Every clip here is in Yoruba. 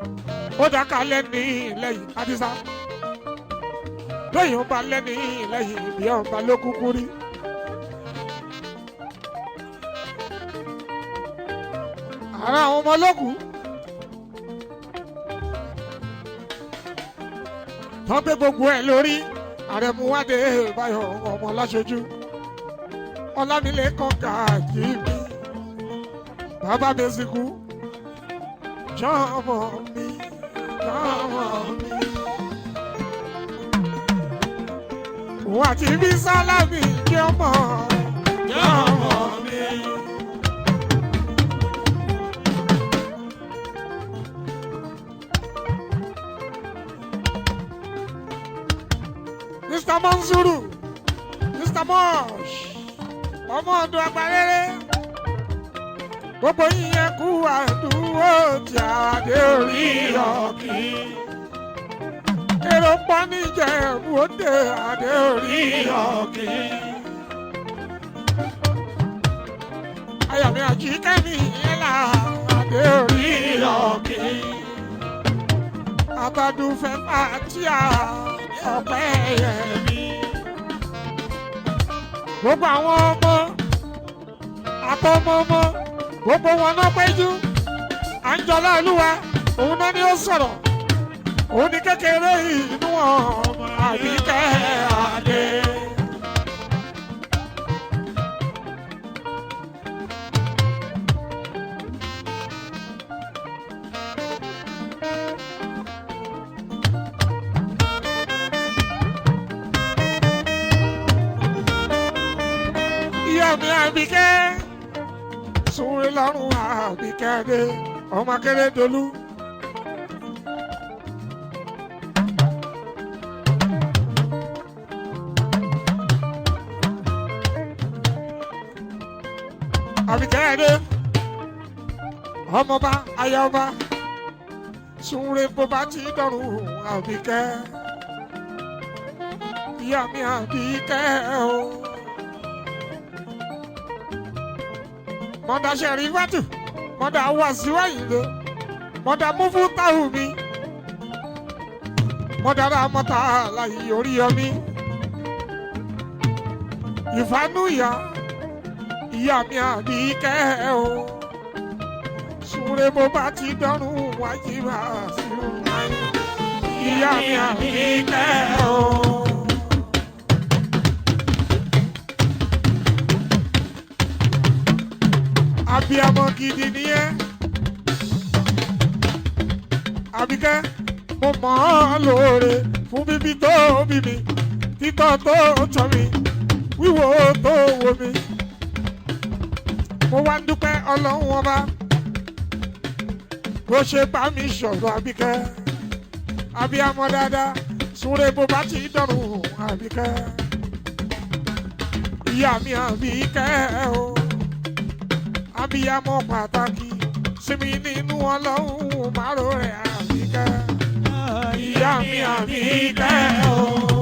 ó dáká lẹ́ni lẹ́yìn àdìsá lẹ́yìn ọba lẹ́ni lẹ́yìn ìbí ọba ló kúkú rí. ara àwọn ọmọ lókù tán gbé gbogbo ẹ̀ lórí àrẹ̀múwádé báyọ̀ ọmọ láṣojú ọlámilẹ́kàn gàjí mi bàbá mi sìnkú jọmọ mi jọmọ mi. òun àti bí sálámì jọmọ jọmọ mi. Mr. Manzuru Mr. Mosh ọmọ ọdún agbárẹ́rẹ́ gbogbo yíyẹn kú àdúró tí adé orí ọ̀kì. èrò pọ̀ níjẹ̀bú òde adé orí ọ̀kì. ayọ̀mí àjíkẹ́mi yẹn là adé orí ọ̀kì. abadúfẹ́ fàtíà ọ̀pẹ́ yẹmi. gbogbo àwọn ọmọ àtọmọmọ gbogbo wọn náà péjú àńjọlá olúwa òun náà ni ó sọ̀rọ̀ òun ni kékeré inú ọmọ àbíkẹ́ adé. ìyá mi àbíkẹ́ sunre lọ́rùn àbíkẹ́dé ọmọ akérèdọ́lù. àbíkẹ́dé ọmọba ayọba sunre bó bá ti dọ̀rùn àbíkẹ́ ìyá mi àbíkẹ́ o. mọ̀dà sẹ̀rífàtù mọ̀dà wàsíwá ìlú mọ̀dà múfú táwù mi mọ̀dà ramọ́ta láyé orí yọmí ìfanú ìyá ìyá mi àbí kẹ́ ẹ o súnre bó bá ti dọ́rùn wájú bá sí o ìyá mi àbí kẹ́ ẹ o. abiyamọ gidi ni ẹ Àbíkẹ́ mo mọ̀ ọ́ lóore fún bíbí tó bí mi títọ́ tó tọ́ mi wíwò tó wò mi mo wá ń dúpẹ́ ọlọ́run ọba bó ṣe bá mi sọ̀rọ̀ Àbíkẹ́ abiyamọ dáadáa súnre bó bá ti dọ̀rùn Àbíkẹ́ ìyá mi Àbíkẹ́ o abiyamọ pàtàkì sinmi nínú ọlọ́run márò rẹ̀ Àbíkẹ́ ìyá mi Àbíkẹ́ o.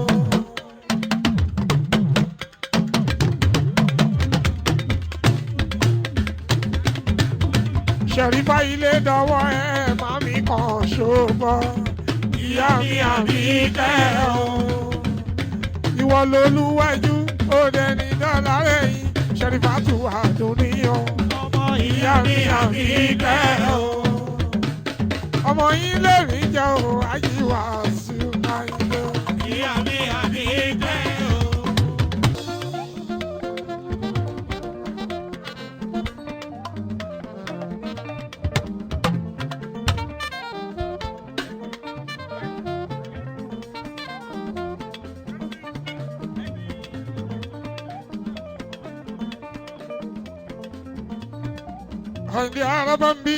ṣẹ̀rífà ilé dọwọ́ ẹ máa mi kàn ṣòbọ̀ ìyá mi Àbíkẹ́ o. ìwọ lolúwájú ó dẹni dọ́là rẹ̀yìn ṣẹ̀rífà tù àdúníyàn ìyá mi Àbíkẹ́ o. ọmọ yín lè rí jẹ́ o àyíwá sí àyílẹ̀. Ìyá mi Àbíkẹ́ o. Àyìndé araba ń bí.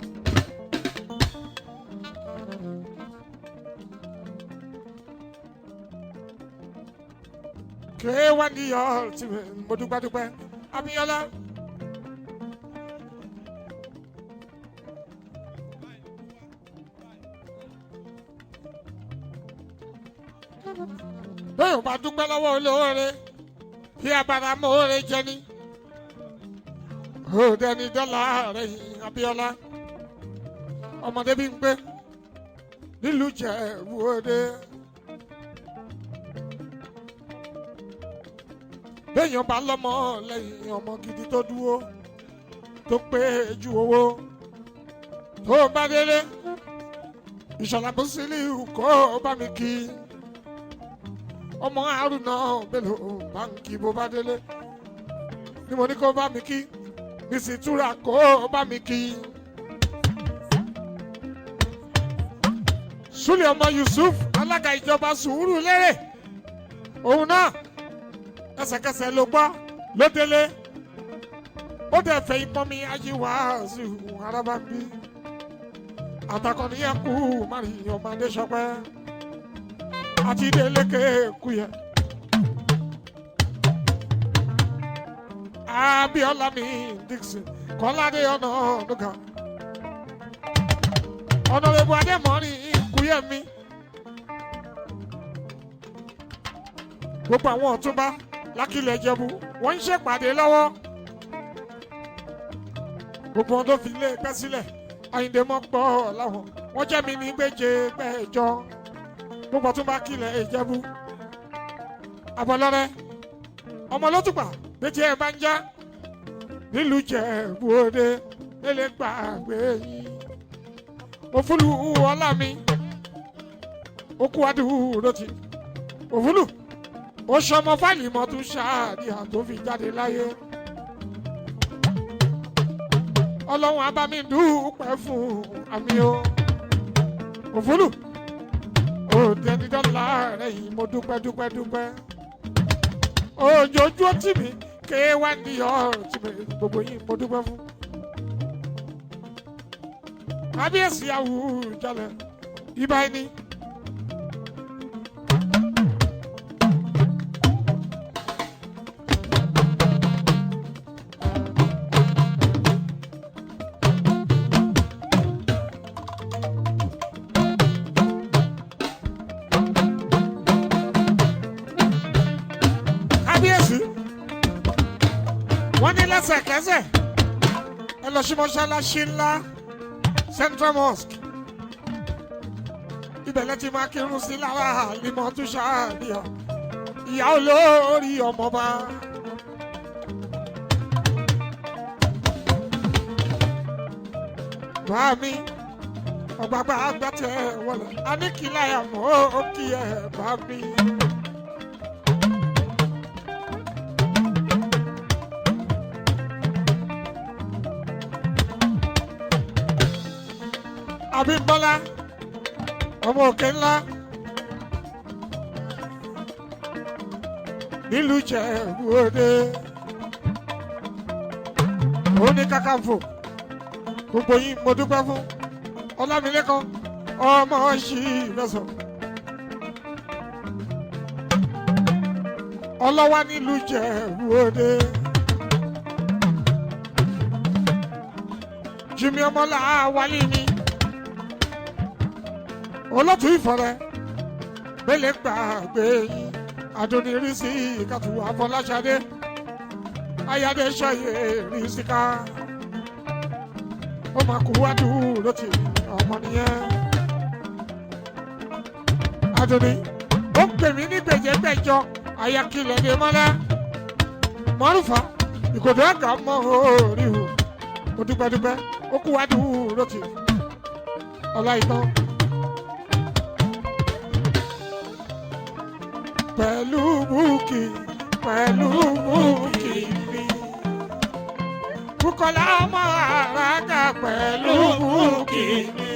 Kèé wá ní yọ tí mo dúpẹ́ dúpẹ́. Abíọ́lá. Bẹ́ẹ̀ ò bá dúpẹ́ lọ́wọ́ olóore, bí abara mọ́ oore jẹ ní ó dẹni dọ́là rẹ̀ Abíọ́lá ọmọdé bí ń pé nílùú Ìjẹ̀bú Òde. béèyàn bá lọ́mọ lẹ́yìn ọmọ gidi tó dúró tó pé ju owó tó bá délé ìṣọ̀lá Musiliu kó bá mi kí ọmọ Haruna Bello báńkì bó bá délé ni mo ní kó bá mi kí bísí túra kó bá mi kí. Súlẹ̀ ọmọ Yusuf alága ìjọba sùúrù lérè òun náà ẹsẹ̀kẹsẹ̀ ló gbọ́ ló délé ó dẹ̀ fẹ́ ipọ́n mi ayé wàásù arábàbí àtàkọ́ni yẹn kú mari ọmọdé sọpẹ́ àti délékè kú yẹ. Abíọ́lá mi Dixon Kọ́ládé ọ̀nà ọ̀dùnkà ọ̀nàrẹ́bù Adémọ́rin kúyẹ̀ mi gbogbo àwọn ọ̀túnba lákìlẹ̀ Ìjẹ̀bú wọ́n ń ṣèpàdé lọ́wọ́ gbogbo wọn tó fi ilé ẹgbẹ́ sílẹ̀ Àyìndé mọ́ pọ̀ láwọn wọ́n jẹ́ mi ní gbèjè gbẹ́jọ gbogbo ọ̀túnba kílẹ̀ Ìjẹ̀bú àbọ̀lọ́rẹ́ ọmọ lótùpà létí ẹ̀ bá ń já nílùú Ìjẹ̀bú Òde lélẹ̀ gbàgbé yín òfúlù ọlá mi okú adúró ti òfúlù ó ṣọmọ fáìlì mọ́tún ṣáàdìyà tó fi jáde láyé ọlọ́run abámi dúpẹ́ fún àmì o òfúlù òde dídọ́là rẹ̀ yìí mo dúpẹ́ dúpẹ́ dúpẹ́ òjòjú tì mí ké wá ní ọ̀rọ̀ tì mí gbogbo yìí mo dúpẹ́ fún kábíyèsí Àwùjalè ibà ẹni. kábíyèsí wọ́n ní lẹ́sẹ̀kẹsẹ̀ ẹ lọ sí mọ́ṣáláṣí ńlá central mosque ibẹ̀ lẹ́ ti máa kírun sí lára àlìmọ́ tó ṣáàbíà ìyá olórí ọmọba. Bàmí ọ̀gbàgbà àgbàtẹ̀ wọlé aníkìláyà mọ́ ó kí ẹ bàmí. Abímbọ́lá ọmọ òkè ńlá nílùú Ìjẹ̀bú Òde òun ní Kakanfò gbogbo yín mo dúpẹ́ fún Ọlámilékan ọmọ ṣì lọ́sọ̀ ọlọ́wà nílùú Ìjẹ̀bú Òde. Jimmy ọmọlá wálé ni olótú ìfọ̀rẹ́ bẹ́lẹ̀ gbàgbé yín adonirísí ìkàtú àfọláṣadé ayáde ṣayé rísíká ó máa kú wádùúró tì ọmọ nìyẹn adoni ó pè mí ní gbèjégbèjọ ayakilẹ̀ ní mọ́lá mọ́rùfà ìkòdó àgà mọ́ orí hù ó dúpẹ́dúpẹ́ ó kú wádùúró tì ọlá ìtàn. pẹ̀lú búkì pẹ̀lú búkì mi. Bùkọ́lá ọmọ àràkà pẹ̀lú búkì mi.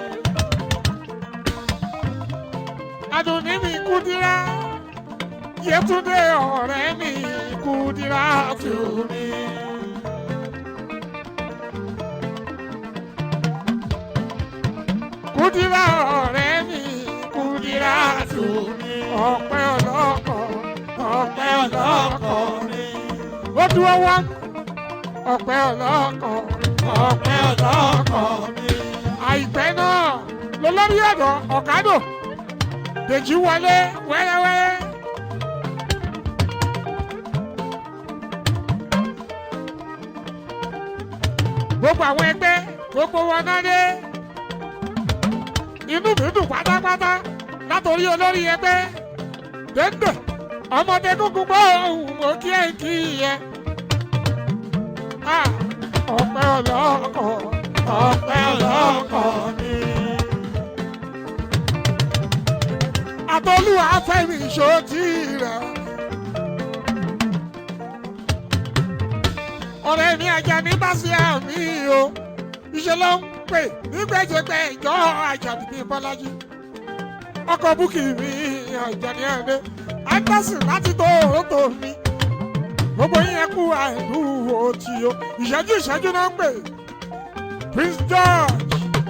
Adùnní mi Kúdírá, Yétúndé ọ̀rẹ́ mi Kúdírá tù mí. Kúdírá ọ̀rẹ́ mi Kúdírá tù mí ọpẹ́ ọlọ́kọ̀ ọpẹ́ ọlọ́kọ̀ ni. ó dúró wá ọpẹ́ ọlọ́kọ̀ ọpẹ́ ọlọ́kọ̀ ni. àìpẹ́ náà lolórí ọ̀dọ̀ ọ̀kadò dèjì wọlé wẹ́rẹ́wẹ́rẹ́. gbogbo àwọn ẹgbẹ́ gbogbo wọn náà dé inú mi dùn pátápátá látòrí olórí ẹgbẹ́ dénde ọmọdé gúngún gbọ́ ohun mo kí ẹ kí ẹ. Ah, ọpẹ́ ọlọ́kọ̀ ọpẹ́ ọlọ́kọ̀ mi. àtọ́lùwà fẹ́mi ṣòtì rẹ̀. ọ̀rẹ́ mi ajá ní báṣẹ́ àmì o iṣẹ́ ló ń pè nígbẹ́jẹgbẹ́ ìjọ àjàdí bíi bọ́lájí ọkọ̀ búkì mi àjàdí ẹ̀dẹ́ anderson láti tó òrótò mi gbogbo yín kú àìlú òtí o ìṣẹ́jú ìṣẹ́jú náà ń pè prince george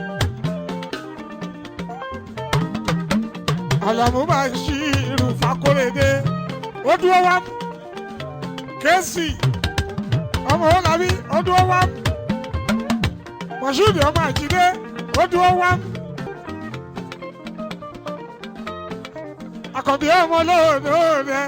alamu máa ń ṣí irú fakóredé ó dúró wá kẹ́sì ọmọ ọlábí ó dúró wá mọ̀ṣúdì ọmọ àjídé ó dúró wá àkànbí ọmọ lóòdòdè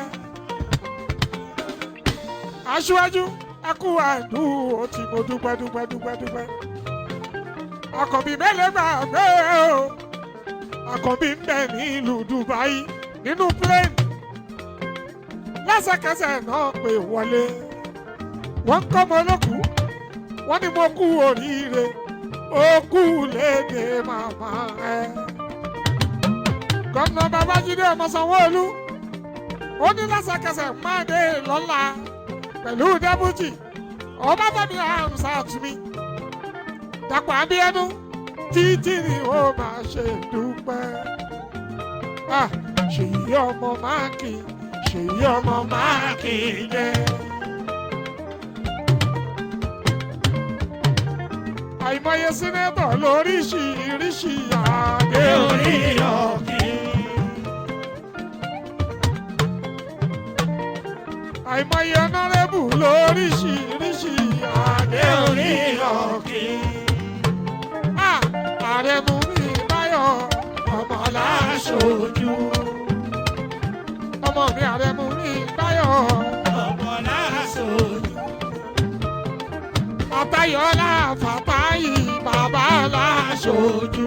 aṣíwájú ẹkú àdúró tí mo dúpẹ́ dúpẹ́ dúpẹ́ dúpẹ́ àkànbí mẹ́lẹ̀ gbàgbé o àkànbí ń bẹ nílùú Dubai nínú plane lẹ́sẹ̀kẹsẹ̀ náà pè wọlé wọ́n ń kọ́ ọmọ olókùú wọ́n ní mo kú oríire ó kú léde màmá ẹ. gómìnà babájídé ọmọ sanwó-olú ó ní lẹ́sẹ̀kẹsẹ̀ máa dé lọ́la pẹ̀lú dẹ́bùtì ọbáfẹ́mi hamsat mi dàpọ̀ abíyẹnú títí ni ó máa ṣe dúpẹ́. Ah, ṣèyí ọmọ máàkì ṣèyí ọmọ máàkì jẹ́. àìmọye sínétọ̀ lóríṣiríṣi àdé orí ọ̀kì. àìmọye ọ̀nàrẹ́bù lóríṣiríṣi àdé orí ọ̀kì. ààrẹ mú mi báyọ̀ ọmọ láṣojú. ọmọ mi ààrẹ mú mi báyọ̀ ọmọ láṣojú. àtayọ̀lá fàtáyì bàbá láṣojú.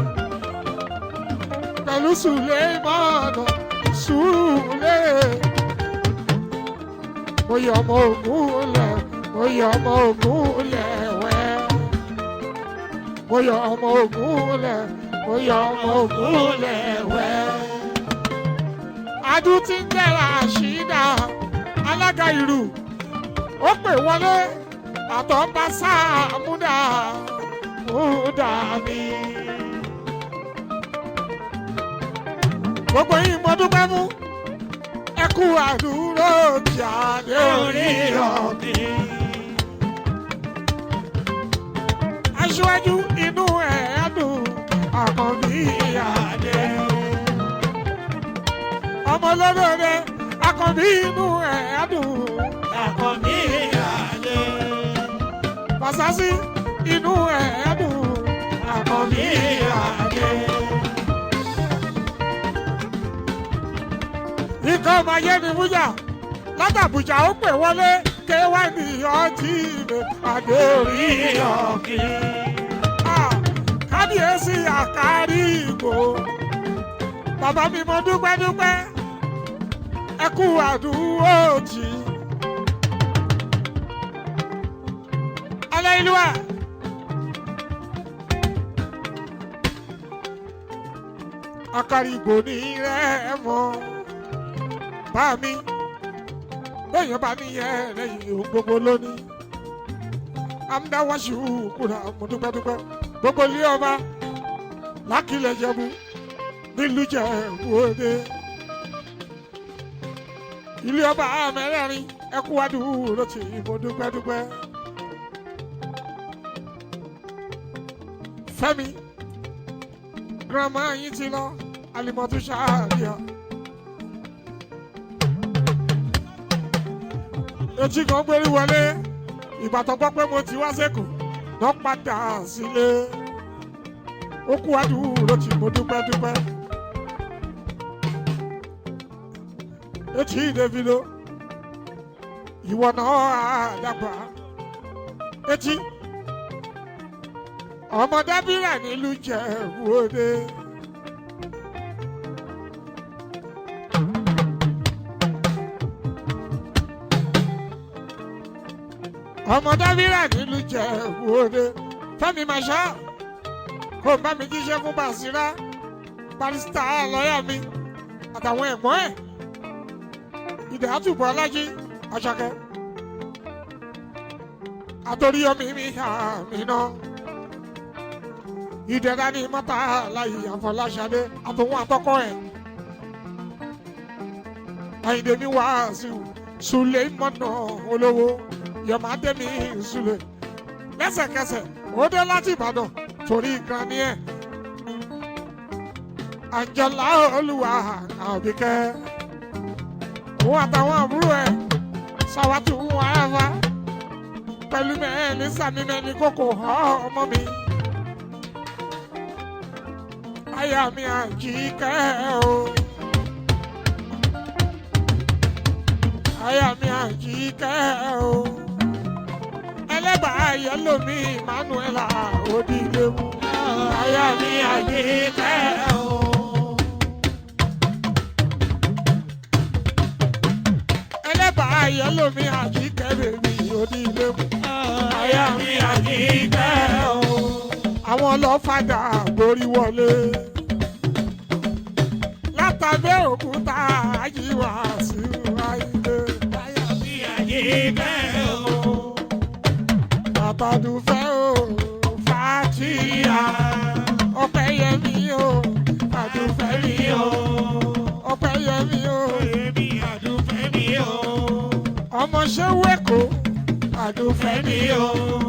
pẹ̀lú sùlẹ̀mọ́nà sùlẹ̀. mo yọ ọmọ ògùn lẹ̀ mo yọ ọmọ ògùn lẹ̀ wẹ́. mo yọ ọmọ ògùn lẹ̀ mo yọ ọmọ ògùn lẹ̀ wẹ́. adùn ti ń jẹ́ra àṣìdá alága ìlú ó pè wọlé àtọ́ba sáà múdà múdà mi. gbogbo yìí mo dúpẹ́ mú ẹ kú àdúró jáde orí ọ̀bì. aṣíwájú inú ẹ̀ á dùn àkànbí àdé. ọmọ lọ́dọ̀ọ́dẹ àkànbí inú ẹ̀ á dùn Àkànbí àdé. Fàṣásí inú ẹ̀ á dùn àkànbí àdé. Ikọ̀ ọmọ ayé ni Mújà látàbùjà ó pè wọlé ké wá ní ọtí mi àdé orí ọ̀kì. Ah, Kábíyèsí àkárí ìgbò. Bàbá mi mo dúpẹ́ dúpẹ́. Ẹ kú àdúró jì. Aláìlúwà. Akarigbò ní rẹ̀ mọ́. Bá mi, bẹ́ẹ̀yàn bá ní yẹ lẹ́yìn ohun gbogbo lónìí. Amúdáwáṣu kúrò mo dúpẹ́ dúpẹ́. Gbogbo ilé ọba lákìlẹ̀ jẹ̀bú nílùú Jẹ̀bú Òde. Ilé ọba mẹ́rẹ̀ẹ̀rin ẹkú wádùúró tì mo dúpẹ́ dúpẹ́. Fẹ́mi girama yín ti lọ alimọtu ṣáàdìyà. etí kan gbérí wọlé ìbátan gbọ́ pé mo ti wá sẹ́kù lọ padà sílé ó kú àdúró tí mo dúpẹ́ dúpẹ́. etí Davido ìwọ náà àdàgbà etí ọmọ dábìrà nílùú Jẹ̀bú Òde ọmọ dábìrà nílùú jẹ òde fẹmi màṣá kò bá mi jíṣẹ́ fún Basira barista lọ́yà mi àtàwọn ẹ̀gbọ́n ẹ̀ ìdè àtúbọ̀ alájí àṣàkẹ́ àtòríyọmí mi àmì náà ìdẹ̀ra ní mọ́tà láyé àfọláṣadé àtòwọn àtọkọ ẹ̀ àyìndé mi wá sí i sùlẹ̀ mọ́nà olówó yọ̀mádẹ́mi sùlẹ̀ lẹ́sẹ̀kẹsẹ̀ ó dé láti ìbàdàn torí kan ní ẹ̀ àjọlá olúwa àbíkẹ́ òun àtàwọn àbúrò ẹ̀ sàwátì wọn aráfa pẹ̀lú mẹ́rin sàmìmẹ́ni kókò ọmọ mi aya mi àjíkẹ́ o. aya mi àjíkẹ́ o. ẹlẹ́bàá yẹ́lò mi Emmanuela Odilemu. aya mi àjíkẹ́ o. ẹlẹ́bàá yẹ́lò mi àjíkẹ́ bèbí Odilemu. aya mi àjíkẹ́ o. àwọn ọlọ́fàdà borí wọlé. látàbẹ́ òkúta àyíwá sí wáyé. Aya mi àjíkẹ́ o. Àbàdùfẹ́ o, Fàtíyà, Ọpẹ́yẹmí o, Àdùfẹ́ mi o, Ọpẹ́yẹmí o, Èmi àdúfẹ́ mi o. ọmọ ṣẹ́wẹ́kọ̀, Àdùfẹ́ mi o.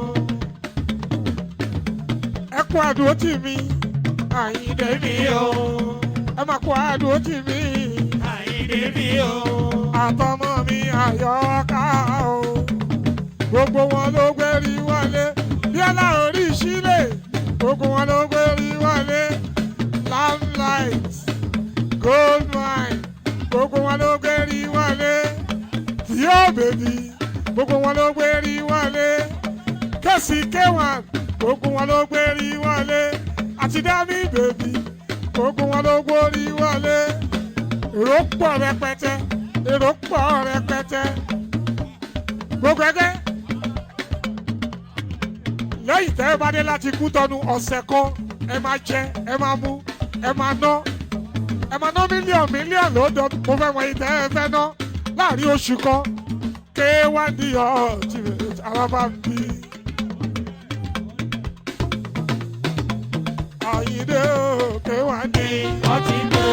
Ẹ kú àdúrótì mi, Àyìndé mi o. Ẹ máa kú àdúrótì mi, Àyìndé mi o. àtọmọ mi Àyọ̀ká o. Gbogbo wọn ló gbérí wọlé, Bíọ́lá orí sílẹ̀, gbogbo wọn ló gbérí wọlé. Lamlight, gold mine, gbogbo wọn ló gbérí wọlé. Tíó bèbí, gbogbo wọn ló gbérí wọlé. Kẹ́sì K1, gbogbo wọn ló gbérí wọlé. Àti Dámì bèbí, gbogbo wọn ló gbórí wọlé. Èrò pọ̀ rẹpẹtẹ, èrò pọ̀ rẹpẹtẹ. Gbogbo ẹgbẹ́ lẹ́yìn tẹ́ ẹ bá dé láti kú tọ́nu ọ̀sẹ̀ kan ẹ máa jẹ ẹ máa mú ẹ máa ná ẹ máa ná mílíọ̀nù mílíọ̀nù lọ́dọ̀ mo fẹ́ wọ̀nyí tẹ́ ẹ fẹ́ ná láàrin oṣù kan ké wá ní ọ̀tí araba ń bí. Àyìndé o ké wá ní ọtí gbé.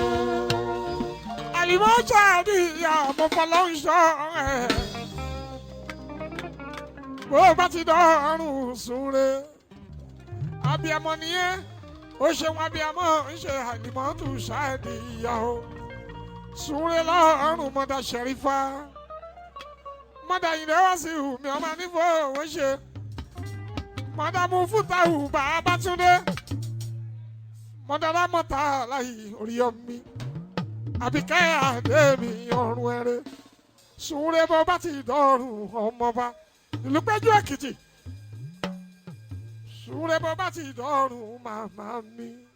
Àlìmọ́ṣà ní ìyá ọmọ fọlọ́ńṣọ́ ẹ̀ bó o bá ti dọ́rùn súnre abiyamọ nìyẹn ó ṣe wọn abiyamọ ń ṣe àlìmọ́tò ṣáàdì ìyá o súnre lọ́rùn mọ́dà ṣẹ̀rífà mọ́dà yìí lẹ́wọ́ sí ìhùmí ọmọ nífọ̀ òwe ṣe mọ́dà mú fútàhù bàbá túndé mọ́dà lámọ́ta láyé orí ọmí àbíkẹ́ àdéhùn ọ̀run ẹ̀rẹ́ súnre bó bá ti dọ́rùn ọmọba ìlú péjú èkìtì sùúrẹ́ bọ́ bá ti dọ́rùn màmá mi.